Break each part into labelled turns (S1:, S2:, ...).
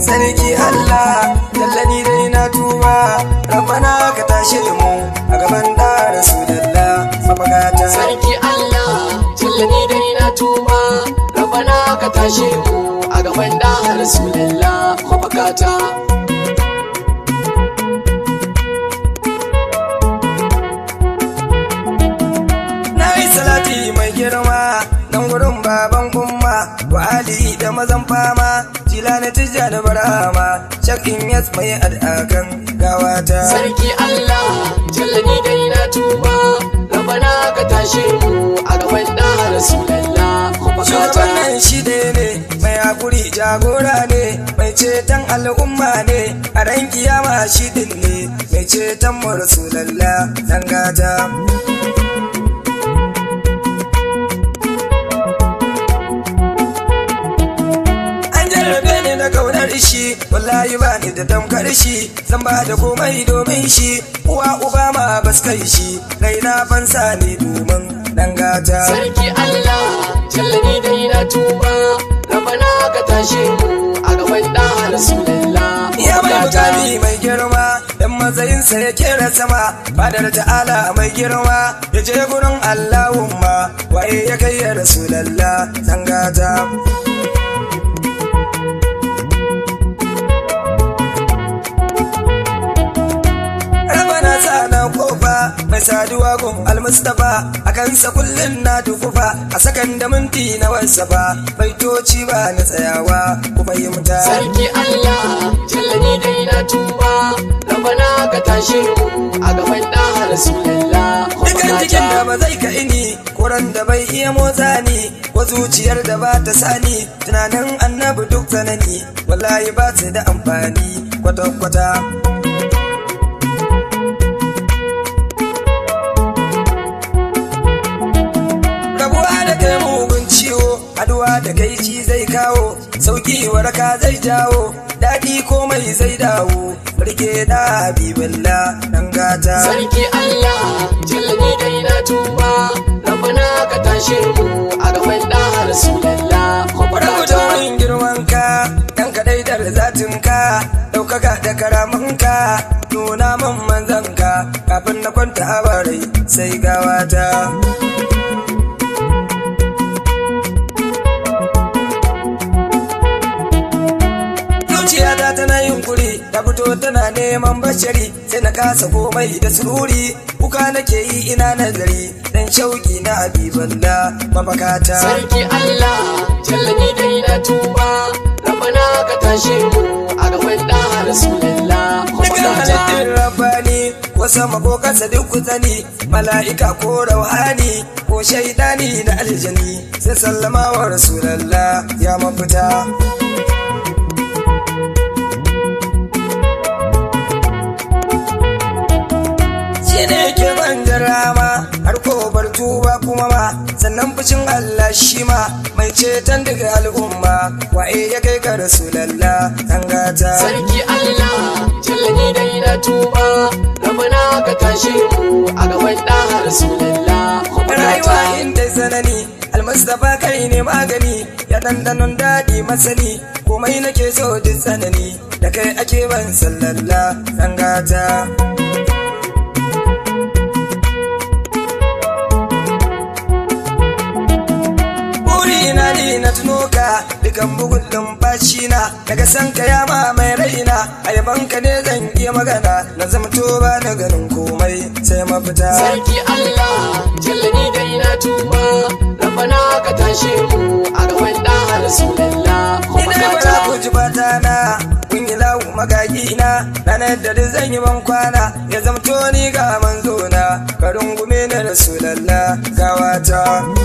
S1: sarki Allah dallani dai na tuba rabbana ka tashe mu a gaban da rasulullah mafakata
S2: sarki Allah jallani dai na tuba rabana ka tashe mu a gaban da rasulullah mafakata
S1: na yi salati mai girma dan gurin baban umma wa ali da mazan fama jilani tijja da barama shakin yas mai adakan gawata
S2: sarki Allah jallani dai na tuba rabana ka tashe mu a gaban da rasulullah mafakata
S1: shugaban nan shi ne ne mai hakuri jagora ne mai ceton al'umma ne a ran kiyama shi din ne mai ceton mu rasulallah dan gata an jarrabe ni na kaunar shi wallahi ba ni da damkar shi zan ba da komai domin shi uwa uba ma bas kai shi raina fansa ne domin dan gata
S2: sarki Allah jallani dai na tuba rabana ka tashe mu a gaban da rasulullah
S1: Ya mai
S2: mafakata
S1: mukami mai girma, dan matsayinsa ya kera sama, fadar ta'ala mai girma, ya je gurin Allahumma, waye ya kai ya Rasulallah, zangata. Rabana sa na kofa mai saduwa gun almustafa a kansa kullum na dukufa a sakan da minti na wasafa baitoci ba na tsayawa ku fahimta.
S2: Sarki Allah, jallani dai na tuba, rabana ka tashe mu a gaban da Rasulullah
S1: Dukan cikin da
S2: mafakata.
S1: ba zai ka ini, kuran da bai iya motsa ni, ko zuciyar da ba ta sani, tunanin annabi duk tsanani, wallahi ba su da amfani kwata-kwata. Rabuwa da kai mugun ciwo, haduwa da kai ci zai kawo, sauki waraka zai jawo, daɗi komai zai dawo, rike da habiballa ɗan gata.
S2: Sarki Allah, jallani dai na tuba, rabana ka tashe mu a gaban da Rasulullah
S1: Rubuta
S2: mafakata.
S1: min girmanka, dan kaɗai da zatinka, ɗaukaka da karamanka, nuna min manzanka, kafin na kwanta a barai sai gawata. Zuciyata tana yin kuri, ta fito tana neman bashari, sai na kasa komai da sururi, kuka nake yi ina nazari, dan shauki na abiballa mafakata.
S2: Sarki Allah, jallani dai na tuba, rabana ka tashe mu a gaban da Rasulullah
S1: Dukan
S2: mafakata.
S1: halittar rabbani ko sama ko kasa duk kutsani mala'ika ko rauhani ko shaidani da aljani sai sallama wa rasulallah ya mafita. Shi ne ke ban rama har ko bar tuba kuma ma sannan fushin Allah shi ma mai ceton daga al'umma waye ya kai ka rasulallah an gata.
S2: Sarki Allah, jallani dai na tuba, rabana ka tashe mu a gaban da Rasulullah
S1: rayuwa
S2: mafakata.
S1: inda sanani almustapha kai ne magani ya dandanon daɗi masani komai nake so duk tsanani da kai ake ban sallalla gata. burina ne na tuno ka dukan bugun lumfashi na daga san ka ya ma mai raina a yaban ka ne zan iya magana na zamto ba na ganin komai sai mafita
S2: Sarki Allah, jallani dai na tuba, rabana ka tashe mu a gaban da Rasulullah
S1: Ina bara ku
S2: mafakata.
S1: ji fata na kun yi lawu magagi na ranar da duk zan yi ban kwana ya zamto ni ga manzo na ka rungume na rasulallah gawata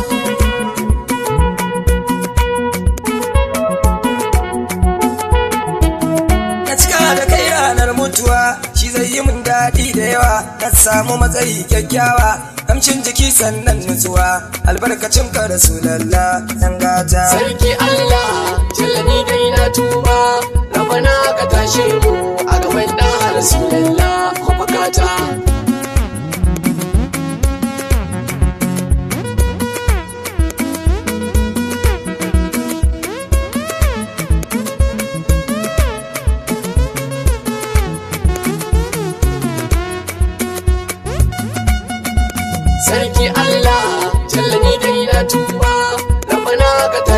S1: na cika da kai ranar mutuwa shi zai yi mun daɗi da yawa na samu matsayi kyakkyawa kamshin jiki sannan nutsuwa albarkacin ka rasulallah dan gata
S2: Sarki Allah, jallani dai na tuba, rabana ka tashe mu a gaban da Rasulullah mafakata.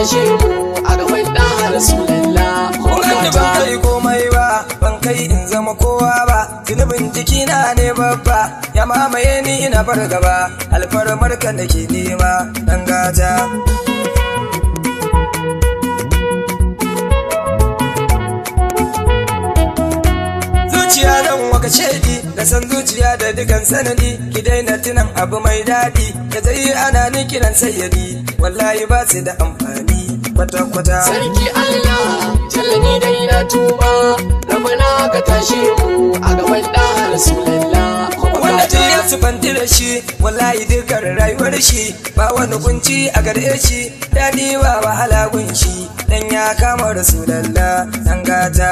S2: tashe mu a gaban da Rasulullah
S1: Kun ban kai komai ba, ban kai in zama kowa ba, zunubin jikina ne babba, ya mamaye ni ina fargaba, alfarmar ka nake nema, ɗan gata. Zuciya zan waka shaidi, da san zuciya da dukan sanadi, ki daina tunan abu mai daɗi, ka zai ana ni kiran sayyadi, wallahi ba su da amfani kwata-kwata.
S2: Sarki Allah jallani dai na tuba rabana ka tashe mu a gaban da Rasulullah
S1: wanda ta ya sufanti da shi wallahi dukkan rayuwar shi ba wani kunci a gare shi daɗi ba wahala gun shi dan ya kama rasulallah dan gata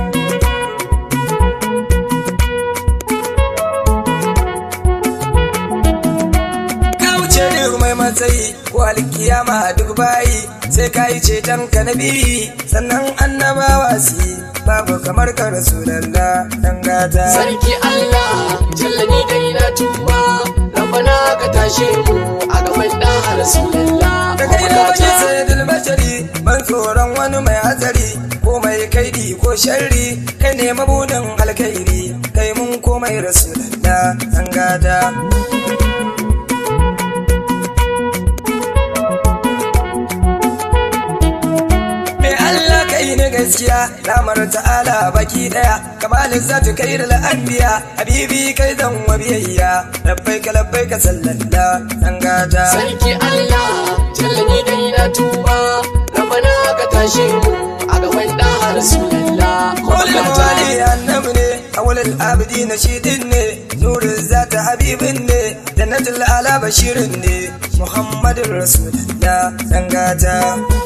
S1: ka wuce duk mai matsayi ko alkiyama duk bayi sai ka yi ceton ka na biyi sannan annabawa su yi babu kamar ka rasulallah dan gata
S2: Sarki Allah jallani dai na tuba rabana ka tashe mu a gaban da Rasulullah
S1: da kai da baje sai dalbashari ban tsoron wani mai hatsari ko mai kaidi ko sharri kai ne mabudin alkairi kai mun komai rasulallah an gada Me Allah kai ne gaskiya lamar ta'ala baki daya kamalin zatu kai da la'anbiya habibi kai zan wa biyayya labbaika labbaika sallallah an gada
S2: Sarki Allah jallani dai na tuba rabana ka tashe mu a gaban da Rasulullah
S1: Kolin wali annabi ne, awalil abidi na shidin ne, nurin zata habibin ne, jannatul ala bashirin ne, Muhammadin Rasulullah dan gata.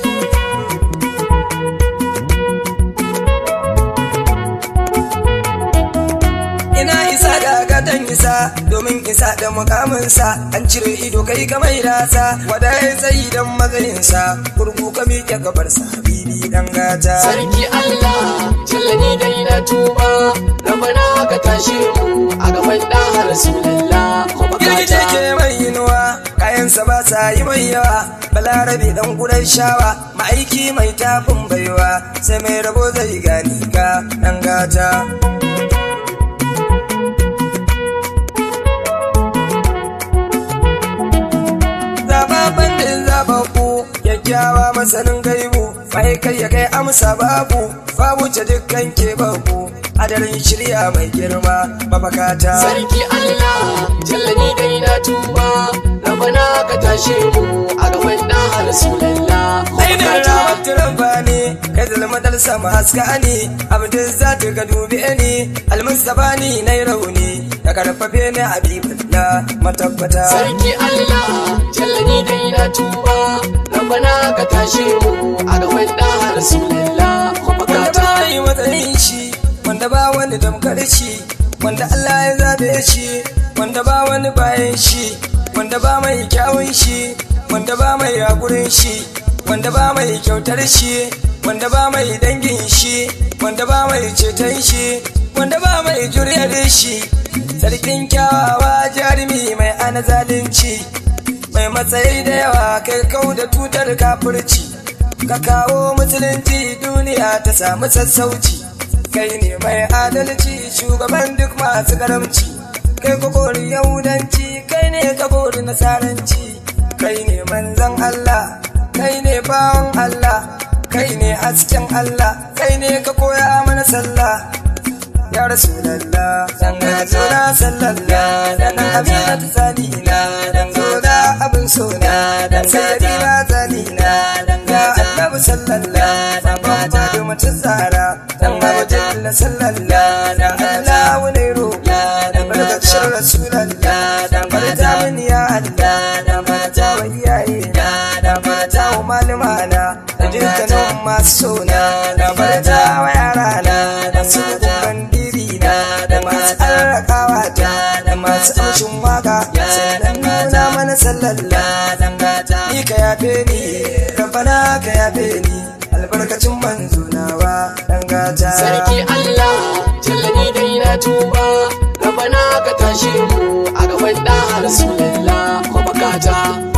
S1: Ina isa da gatan isa domin isa da mukaminsa an cire ido kai ka mai dasa wada ya tsayi don matsayinsa kurku ka miƙe gabarsa habibi dan gata.
S2: Sarki Allah jallani dai na tuba rabana ka tashe mu a gaban da Rasulullah
S1: Girgije ke mai yinuwa kayansa ba sa yi mai yawa balarabe dan gudan shawa ma'aiki mai tafin baiwa sai mai rabo zai gani ka dan gata Zababban din zababbu kyakkyawa masanin gaibu mai kai ya kai amsa babu babu ta dukkan ke babu adarin shirya mai girma mafakata.
S2: Sarki Allah jallani dai na tuba rabana ka tashe mu a gaban da Rasulullah
S1: ainihin rawar turamba ne kai zalmadar sama haska ne abdin za ta ga dubi ne almustapha ni na yi rauni ka karfafe ni habibullah matabbata
S2: Sarki Allah jallani dai na tuba rabana ka tashe mu a gaban da Rasulullah
S1: wanda ba yi matsayin shi wanda ba wani damkar shi wanda Allah ya zabe shi wanda ba wani bayan shi wanda ba mai kyawun shi wanda ba mai hakurin shi wanda ba mai kyautar shi wanda ba mai dangin shi wanda ba mai ceton shi wanda ba mai juriyar shi sarkin kyawawa jarumi mai ana zalunci mai matsayi da yawa kai kau da tutar kafirci ka kawo musulunci duniya ta samu sassauci kai ne mai adalci shugaban duk masu karamci kai ka kori yahudanci kai ne ka kori nasaranci kai ne manzon Allah kai ne bawan Allah kai ne hasken Allah kai ne ka koya mana sallah ya rasulallah dan gazo na sallallah dan amina ta zanina dan goda abin sona dan sabi na zanina dan ga annabi sallallah dan baba da mutum tsara dan abu jalla sallallah dan Allah wani roƙa dan barkacin rasulallah dan barta mini ya Allah dan barta wa iyaye na dan barta wa malumana da dukkanin masu sona dan barta wa yara na dan su bandiri na da masu arrakawa ta da masu amshin waka sannan nuna mana sallalla dan gata ni ka yafe ni rabbana ka yafe ni albarkacin manzo nawa dan gata
S2: Sarki Allah jallani dai na tuba rabana ka tashe mu a gaban da Rasulullah mabukata